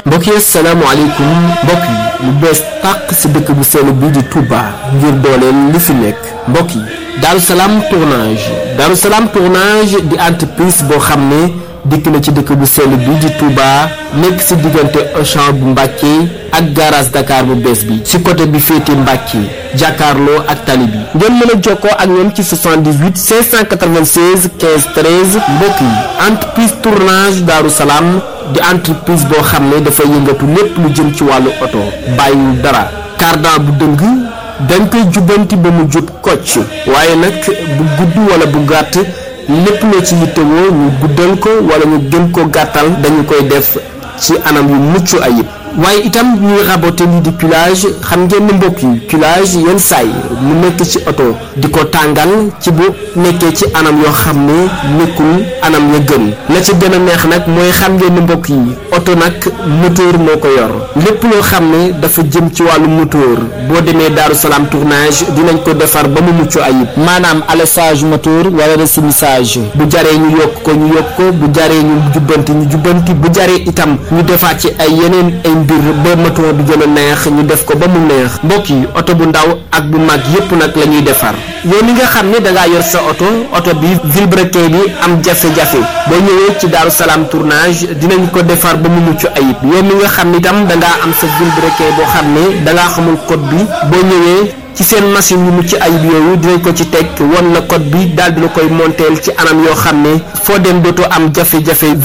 mbokk yi asalaamaaleykum mbokk yi lu bees tàq si dëkk bu sell bii di Touba ngir dooleel li fi nekk mbokk yi Darou Salam tournage Darou Salam tournage di entreprise boo xam ne dikk na ci dëkk bu sell bii di Touba nekk si diggante Auchan bu Mbàkke ak garage Dakar bu bees bi si côté bi féete Mbàkke jàkkaarloo ak tali bi ngeen mën a jokkoo ak ñoom ci 78 596 15 13 mbokk yi entreprise tournage Darou Salam di entreprise boo xam ne dafay yëngatu lépp lu jëm ci wàllu oto bàyyiwul dara cardan bu dëng dañ koy jubbanti ba mu jub kocc waaye nag bu gudd wala bu gàtt lépp loo ci yittewoo ñu guddal ko wala ñu gën ko gàttal dañu koy def ci anam yu mucc ayib waaye itam ñuy raboter lii di culage xam ngeen ni mbokk yi culage yenn saay mu nekk ci oto di ko tàngal ci bu nekkee ci anam yoo xam ne nekkul anam ya gën la ci gën a neex nag mooy xam ngeen ni mbokk yi oto nag moteur moo ko yor lépp loo xam ne dafa jëm ci wàllu moteur boo demee Darou Salam tournage dinañ ko defar ba mu mucc ayib maanaam alessage moteur wala resumissage bu jaree ñu yokk ko ñu yokk ko bu jaree ñu jubbanti ñu jubbanti bu jaree itam ñu defaat ci ay yeneen ay mbir ba moteur bi gën a neex ñu def ko ba mu neex mbokk yi oto bu ndaw ak bu mag yépp nag la ñuy defar yow mi nga xam ne da ngaa yor sa oto oto bi vilebrequin bi am jafe-jafe boo ñëwee ci Darou Salam tournage dinañ ko defar ba mu mucc ayib yow mi nga xam ne itam da ngaa am sa vilebrequin boo xam ne da ngaa xamul code bi boo ñëwee ci seen machine yu mucc ayib yooyu dinañ ko ci teg won la code bi daal di la koy monteel ci anam yoo xam ne foo dem dootoo am jafe-jafe